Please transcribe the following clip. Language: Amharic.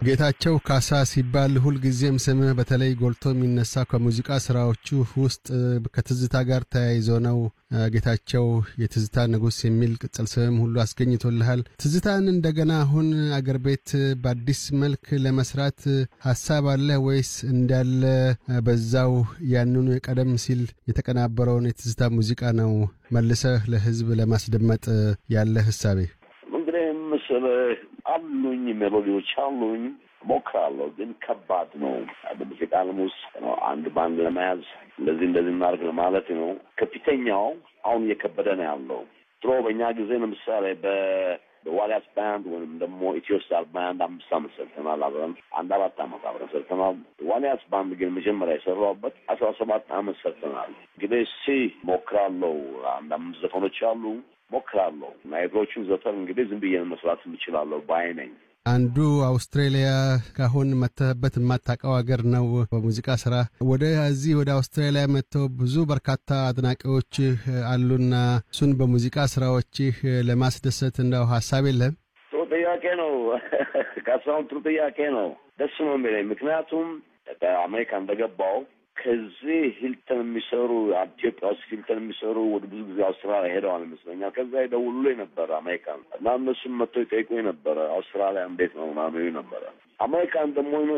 ጌታቸው ካሳ ሲባል ሁልጊዜም ስምህ በተለይ ጎልቶ የሚነሳ ከሙዚቃ ስራዎቹ ውስጥ ከትዝታ ጋር ተያይዞ ነው። ጌታቸው የትዝታ ንጉሥ የሚል ቅጽል ስምም ሁሉ አስገኝቶልሃል። ትዝታን እንደገና አሁን አገር ቤት በአዲስ መልክ ለመስራት ሀሳብ አለ ወይስ እንዳለ በዛው ያንኑ ቀደም ሲል የተቀናበረውን የትዝታ ሙዚቃ ነው መልሰህ ለሕዝብ ለማስደመጥ ያለ ህሳቤ? እንግዲህ ምስልህ አሉኝ ሜሎዲዎች አሉኝ ሞክራለሁ፣ ግን ከባድ ነው። በሙዚቃ ዓለም ውስጥ አንድ ባንድ ለመያዝ እንደዚህ እንደዚህ እናድርግ ለማለት ነው። ከፊተኛው አሁን እየከበደ ነው ያለው። ድሮ በእኛ ጊዜ ለምሳሌ በዋሊያስ ባንድ ወይም ደግሞ ኢትዮስታር ባንድ አምስት ዓመት ሰርተናል አብረን አንድ አራት ዓመት አብረን ሰርተናል። ዋሊያስ ባንድ ግን መጀመሪያ የሰራሁበት አስራ ሰባት ዓመት ሰርተናል። እንግዲህ ሲ ሞክራለሁ። አንድ አምስት ዘፈኖች አሉ ሞክራለሁ እና የድሮቹን ዘፈን እንግዲህ ዝም ብዬ መስራት የምችላለሁ ባይ ነኝ። አንዱ አውስትሬሊያ ካሁን መተህበት የማታውቀው ሀገር ነው። በሙዚቃ ስራ ወደ እዚህ ወደ አውስትራሊያ መጥተው ብዙ በርካታ አድናቂዎችህ አሉና እሱን በሙዚቃ ስራዎችህ ለማስደሰት እንደው ሀሳብ የለም? ጥሩ ጥያቄ ነው ካሳሁን፣ ጥሩ ጥያቄ ነው። ደስ ነው የሚለኝ ምክንያቱም አሜሪካ እንደገባው ከዚህ ሂልተን የሚሰሩ ኢትዮጵያ ውስጥ ሂልተን የሚሰሩ ወደ ብዙ ጊዜ አውስትራሊያ ሄደዋል ይመስለኛል። ከዛ ይደውሉልኝ ነበረ አሜሪካን እና እነሱም መጥተው ይጠይቁኝ ነበረ አውስትራሊያ እንዴት ነው ምናምን ነበረ። አሜሪካን ደግሞ